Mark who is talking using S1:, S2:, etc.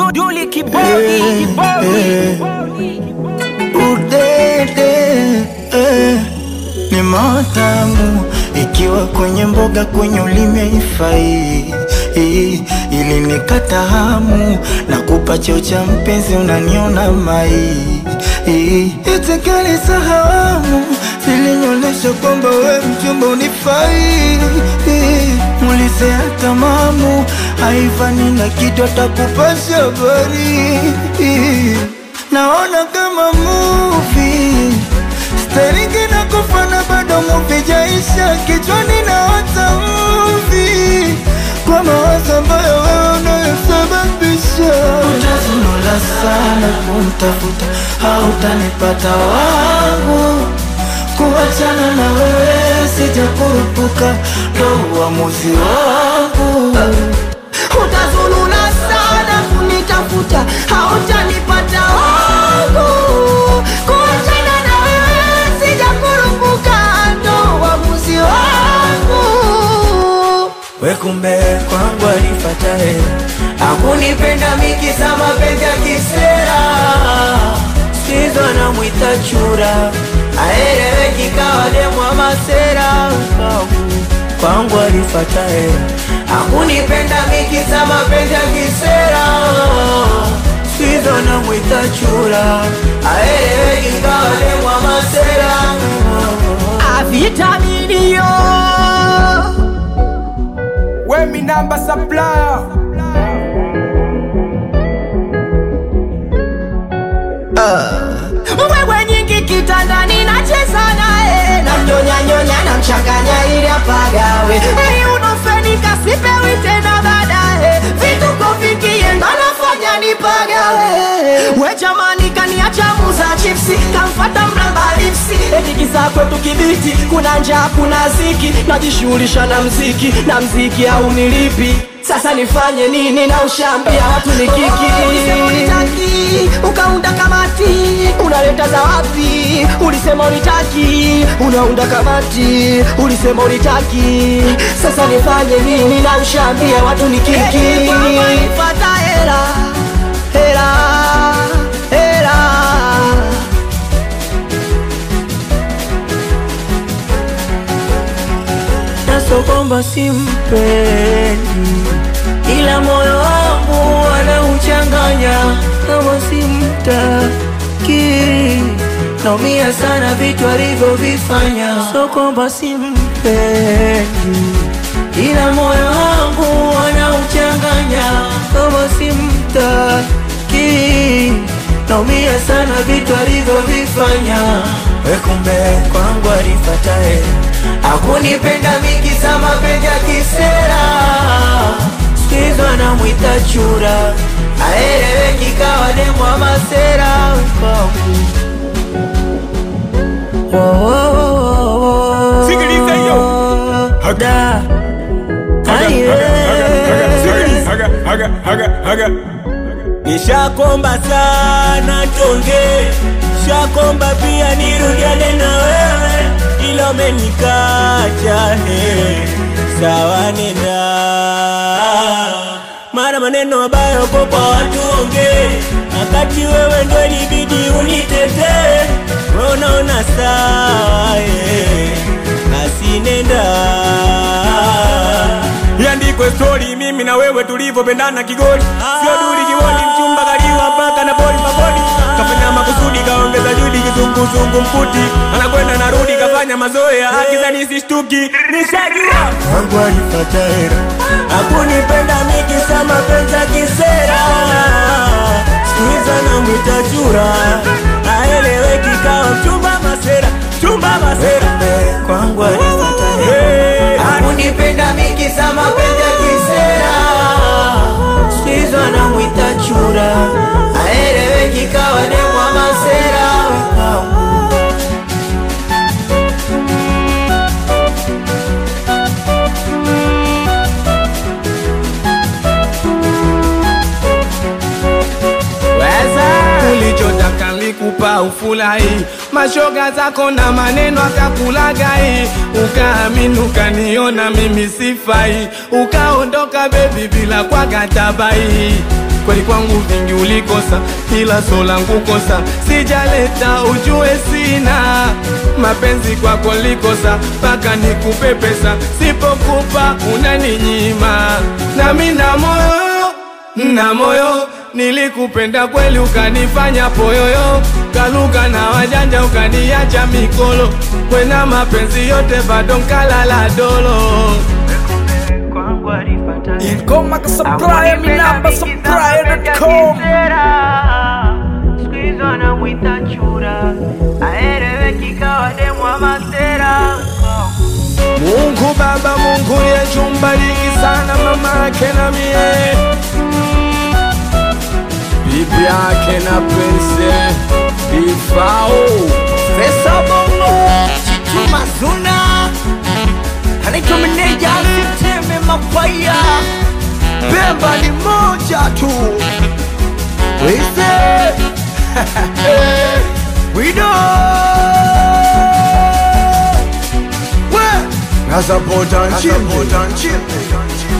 S1: Duli kibodi kibodi
S2: udede eh, ni matamu ikiwa kwenye mboga kwenye ulimi haifai eh, ili nikata hamu na kupa cheo cha mpenzi unaniona mai eh, itikali sahamu zilinyonyesha kwamba we mchumba unifai eh, mulise hata mamu haifani na kitu atakupasha habari eh, naona kama movie Staringi na kufana bado movie jaisha Kichwani na wata movie Kwa mawazo ambayo wewe unayosababisha Utazunula sana kumtafuta Hautanipata wangu Kuachana na wewe sijakurupuka Ndo uamuzi wangu
S3: utazulula sana kunitafuta hautanipata wangu kuachana na wewe sijakurupuka ndo uamuzi wangu
S2: We kumbe kwangu alifata hela
S3: akunipenda mikisa mapenzi ya kisera
S2: Sizo namwita chura
S3: aeleweki kawa demwa masera
S2: Kwangu alifata hela
S3: akunipenda mikisa mapenzi ya kisera
S2: Sizo namwita chura
S3: aeleweki kawa demwa masera avitaminio
S1: Wemi namba supplier
S3: wewe nyingi kitandani nacheza naye namnyonyanyonya namchanganya ili apagawe Ei, unofenika sipewi tena baadaye vituko vikie ndo nafanya nipagawe we jamani kaniacha muza chipsi kamfata mramba lipsi etikisa kwetu kibiti kuna njaa kuna ziki najishughulisha na mziki na mziki au nilipi sasa nifanye nini na ushambia watu ni kiki unitaki ukaunda kamati unaleta za wapi ulisema unitaki unaunda kamati ulisema unitaki sasa nifanye nini na ushambia watu ni kiki pata hela hela hela
S2: Naso kwamba simpendi Ila moyo wangu anauchanganya Kama simtaki Naumia sana vitu alivyovifanya So kwamba simpendi Ila moyo wangu anauchanganya Kama simtaki Naumia sana vitu alivyovifanya We kumbe kwangu alifata hela Akunipenda mikisa mapenzi ya kisera Sikizo anamwita chura Aeleweki kawa demwa masera kwangu Oh, oh, oh, oh, oh.
S1: Sikiliza hiyo.
S2: Da. Ai, eh. Nishakomba sana tonge, shakomba pia nirudiane na wewe, ila umenikacha he, sawa nenda mara maneno mabaya uko kwa watu onge, wakati wewe ndo ilibidi unitetee, wewe unaona sawa he, basi nenda
S1: Iandikwe story mimi na wewe tulivyopendana kigoli Sio duli kiwoni mchumba kaliwa mpaka na boli mabodi Kafanya makusudi kaongeza juhudi kizunguzungu mkuti Anakwenda narudi kafanya mazoea akizani sishtuki Nishajua
S2: wangu alipata hera akunipenda mikisa mapenzi ya kisera skuiza na mwita chura aeleweki kawa mchumba masera chumba masera kwangu alipata hera
S3: akunipenda mikisa mapenzi ya kisera
S2: skuiza na mwita chura
S3: aeleweki kawa demwa masera
S1: Ulichotaka nilikupa ufurahi, mashoga zako na maneno akakulagai, ukaamini ukaniona mimi sifai, ukaondoka bebi bila kwa katabai. kweli kwangu vingi ulikosa ila so langu kosa sijaleta ujue sina mapenzi kwako likosa mpaka nikupe pesa sipokupa unaninyima nami na moyo na moyo nilikupenda kweli ukanifanya poyoyo kaluka na wajanja ukaniacha mikolo kwena mapenzi yote bado nkalala dolo
S4: Ingoma ka supplier, mi namba supplier.com.
S5: anamwita chura aeleweki kawa demu wa masera
S1: Mungu Baba, Mungu Yesu, mbariki sana mama yake na mie, bibi yake na Prince Ifao.
S2: Pesa bongo Chituma zuna Anaitwa meneja Siteme mafaya Pemba ni moja tu Wise Wido We Nasapota nchimbi